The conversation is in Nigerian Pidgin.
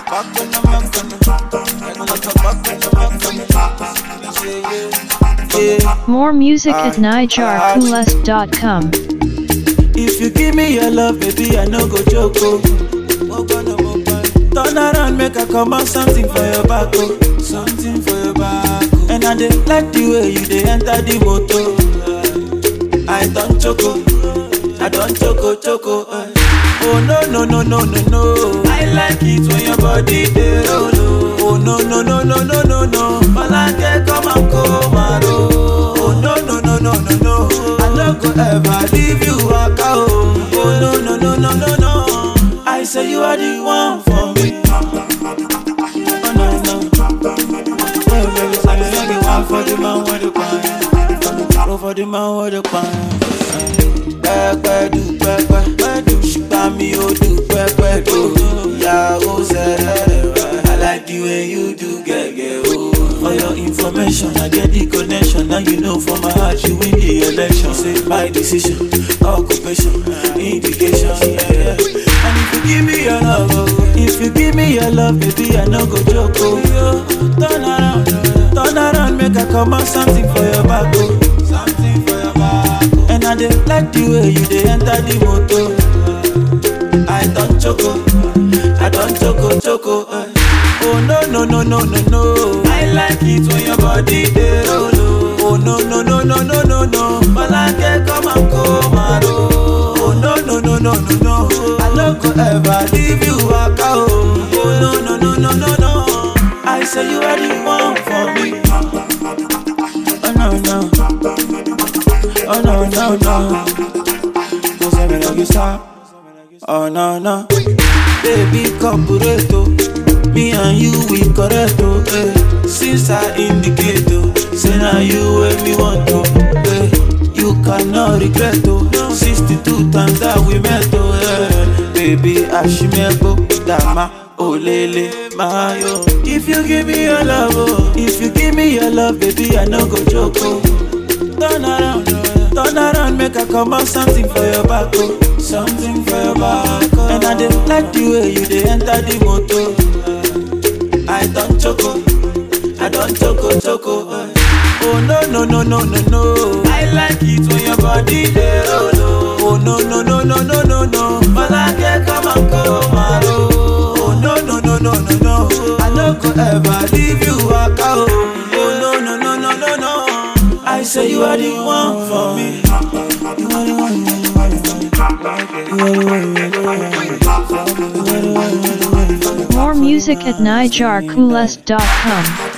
back when I'm back when I'm like a back when I'm back when yeah, yeah. More music at nijarcoolest.com. If you give me your love, baby, I no go joke. Oh. Ogbonna, ogbonna. Turn around, make I come out something for your back, oh. Something for your back. Oh. And I dey like the way you dey enter the motor. I don't choco, I don't choco choco. eh. Oh no no no no no no. I like it when your body dey roll. oh. Oh no no no no no no no. Malake come and come and roll. Oh no no no no no no. I no go ever leave you waka oh. Oh no no no no no no. I say you are the one for me. Oh no no. Hey baby, say you are the one for the man with the pan. Go for the man with the pan. Pẹ́pẹ́ du pẹ́pẹ́, pẹ́dù ṣùgbọ́n mi ò du pẹ́pẹ́ do. Ìyàwó sẹ́rẹ̀ rẹ̀, I like the way you do gẹ́gẹ́ o. For your information, I get the connection. Now you know for my heart, you win the election. Say my decision, occupation, indication. Yeah, yeah. And if you give me your love, oh, if you give me your love, baby, I no go joke. Oh, yo, turn around, turn around, make I come out something for your back. Oh, something for your back. Oh. And I dey like the way you dey enter the motor. I don't choco, I don't choco choco. eh. Oh no no no no no no. I like it when your body dey roll. oh. Oh no no no no no no no. Malake come and come and roll. Oh no no no no no no. I no go ever leave you waka oh. Oh no no no no no no. I say you are the one for me. Oh no no. Oh no no no. Don't say me like you stop. Oh no no. Baby corporate oh. Me and you we correct oh. Eh. Since I indicate oh. Say now you where me want to. Eh. You cannot regret oh. 62 times that we met oh. Eh. Baby Ashimebo Dama. Oh lele mayo. If you give me your love oh. If you give me your love baby I no go joke oh. Turn around, turn around, make I come out something for your back, oh. Something for your back, oh. And I dey like the way you dey enter the motor. I don't choco, I don't choco choco. eh. Oh no no no no no no. I like it when your body dey roll. oh. Oh no no no no no no no. Malake come and come and roll. Oh no no no no no no. I no go ever leave you waka oh. Oh no no no no no no. I say you are the one for me. You are the one. You are the one. You are the one. You are the one. You are the one. You are the one. You are the one. More music at nijarcoolest.com.